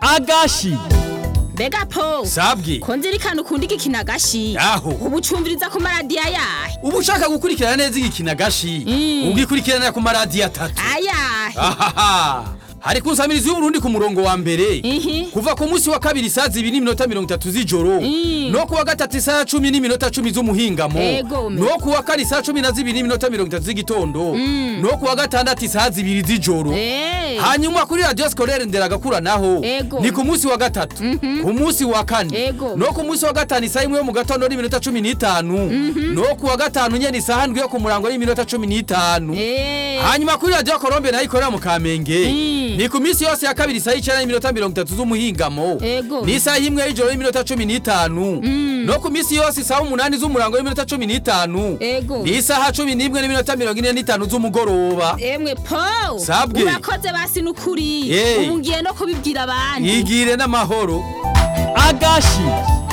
agashi mbega po sabwe ko nzirikana ukunda igikina agashi aho ubu ucumviriza ku maradiyo ayahe uba ushaka gukurikirana neza igikina gashi Mm. ugikurikiranira ku maradiyo atatu ayahe ahaha hari ku nsamirizi y'uburundi ku murongo wa mbere ihi kuva ku munsi wa kabiri saa zibiri n'iminota mirongo itatu z'ijoro Mm. no ku wa gatatu saa cumi n'iminota cumi z'umuhingamo Ego, me. no ku wa kane saa cumi na zibiri n'iminota mirongo itatu z'igitondo no ku wa gatandatu saa zibiri z'ijoro Eh. hanyuma kuri radiyo sikorere nderagakura naho Ego. ni ku munsi wa gatatu ku munsi wa kane Ego. no ku munsi wa gatanu isaha imwe yo mu gatondo n'iminota cumi n'itanu no ku wa gatanu nyene isaha ndwi yo ku murango n'iminota cumi n'itanu Eh. hanyuma kuri radiyo korombe nayo ikorera mu kamenge Mm. ni ku minsi yose ya kabiri isaha icenda n'iminota mirongo itatu z'umuhingamo Ego. n'isaha imwe y'ijoro y'iminota cumi n'itanu no ku minsi yose isaha umunani z'umurango y'iminota cumi n'itanu Ego. n'isaha cumi n'imwe n'iminota mirongo ine n'itanu z'umugoroba emwe po Sabwe. urakoze basi n'ukuri Eh. ubu ngiye no kubibwira abandi yigire n'amahoro agashi